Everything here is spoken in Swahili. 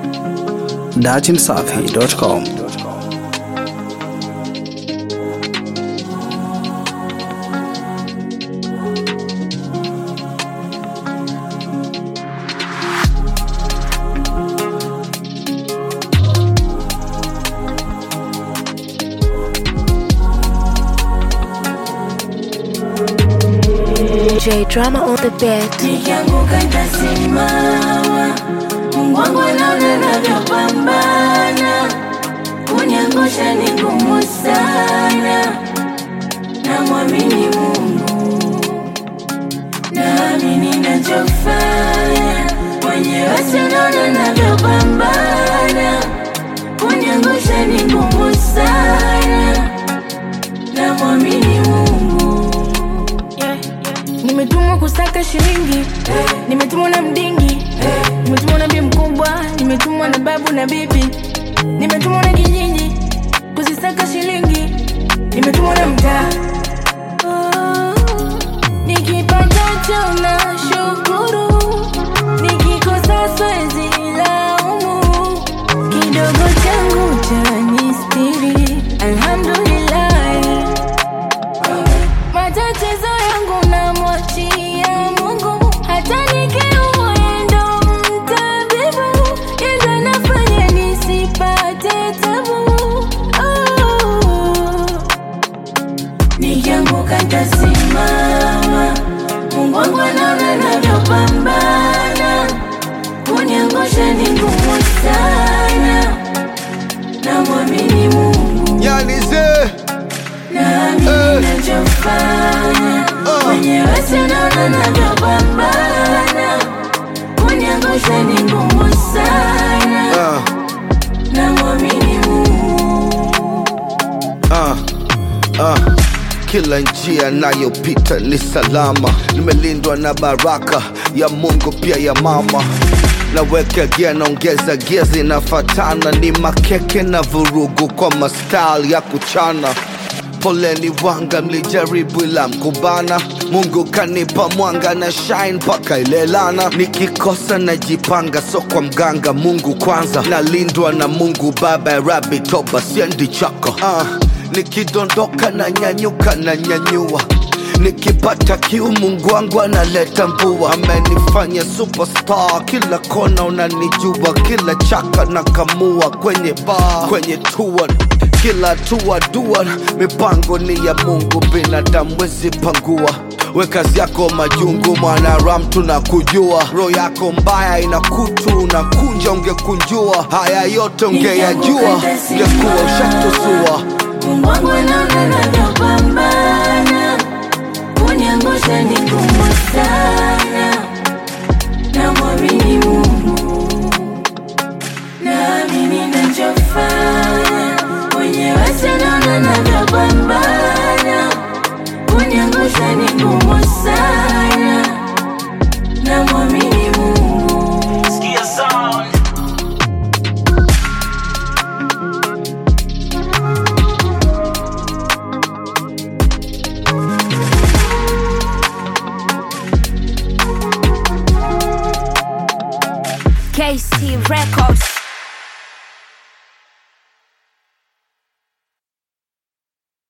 datimsafi.com. J drama on the beat. Nikianguka nitasimama, Mungu wangu anaona navyopambana, kuniangusha ni ngumu sana, namwamini Mungu, naamini nachofanya, mwenyewe sinaona navyopambana, kuniangusha ni ngumu sana, namwamini Mungu. Nimetumwa kusaka shilingi, nimetumwa na mdingi, nimetumwa na bi mkubwa, nimetumwa na babu na bibi, nimetumwa na kijiji kuzisaka shilingi, nimetumwa na mtaa. Oh, Nikipatacho na shukuru, nikikosa siwezi laumu, kidogo changu cha nistiri, alhamdulillah. Matatizo yangu namwachia Mungu, hata nikiumwa yeye ndo mtabibu, yeye ndo anafanya nisipate tabu. Oh. Nikianguka nitasimama, Mungu wangu anaona navyopambana, kuniangusha ni ngumu sana, namwamini Mungu, Yani ze naamini nachofanya, mwenyewe sinaona navyopambana, kuniangusha ni ngumu sana, uh, namwamini Mungu. uh, uh. Kila njia nayopita ni salama, nimelindwa na baraka ya Mungu pia ya mama. Naweka gia naongeza gia zinafatana, ni makeke na vurugu kwa mastyle ya kuchana. Poleni wanga, mlijaribu ila mkubana. Mungu kanipa mwanga na shine mpaka ilelana. Nikikosa najipanga, so kwa mganga. Mungu kwanza, nalindwa na Mungu Baba ya Rabi, toba siendi chako. Uh, nikidondoka na nyanyuka na nyanyua nikipata kiu Mungu wangu analeta mvua, amenifanya superstar, kila kona unanijua, kila chaka na kamua kwenye bar, kwenye tour kila hatua dua, mipango ni ya Mungu, binadamu wezi pangua. We kazi yako majungu, mwanaram tunakujua, roho yako mbaya ina kutu, unakunja ungekunjua, haya yote ungeyajua, ungekuwa ushatusua. Mungu wangu anaona navyopambana, kuniangusha ni ngumu sana, namwamini Mungu, naamini nachofanya, mwenyewe sinaona navyopambana, kuniangusha ni ngumu sana, namwamini Mungu. KC Records.